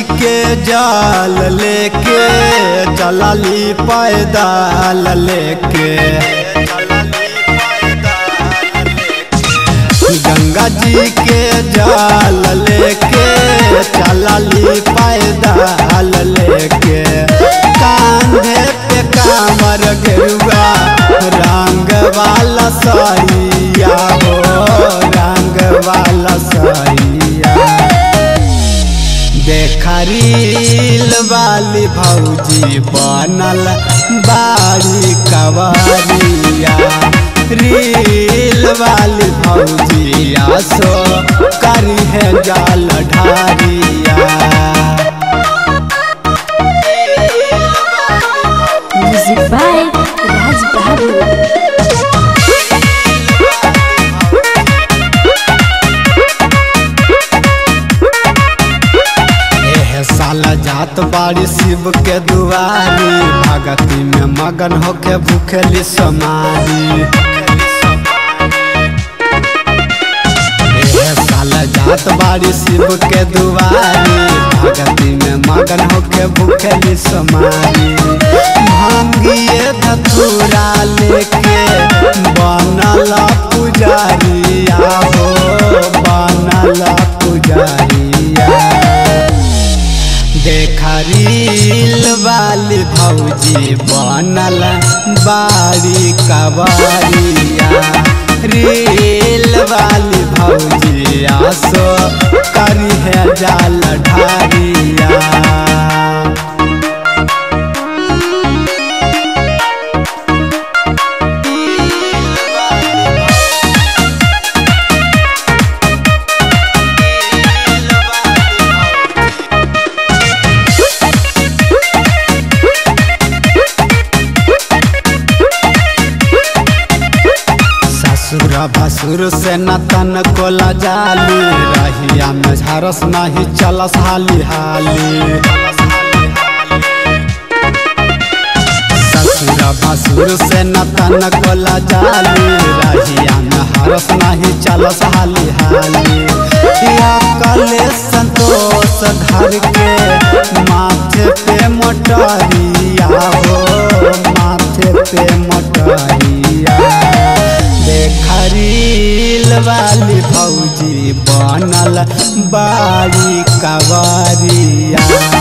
के जाल लेके चलली पैदल लेके गंगा जी के जाल लेके चलली पैदल लेके कांधे पे कामर गेरुआ रंग वाला सैया हो रंग वाला सैया देखरील वाली भौजी बनल बाड़ी कवरिया रील वाली भौजी आसो करी है जाल ढारिया Music by Raj Babu. एह साल जात बाड़ी शिव के दुआरी भगती में मगन होके भूखेली समारी एह साल जात बाड़ी शिव के दुआरी भगती में मगन होके भूखेली समारी भांगिए धतूरा लेके बनल पुजारिया हो बनल पुजारिया देखरील वाली भौजी बनल बाड़ी कवरिया रील वाली भौजी आसो करी है जाल ढारिया ससुर भसुर से नतन को लजाली रहिया में झरस नहीं चलस हाली हाली ससुर भसुर से नतन को लजाली रहिया में हरस नहीं चलस हाली हाली या कले संतोष घर के माथे पे मोटरिया हो माथे पे मोटरिया देखरील वाली भौजी बनल बाड़ी कवरिया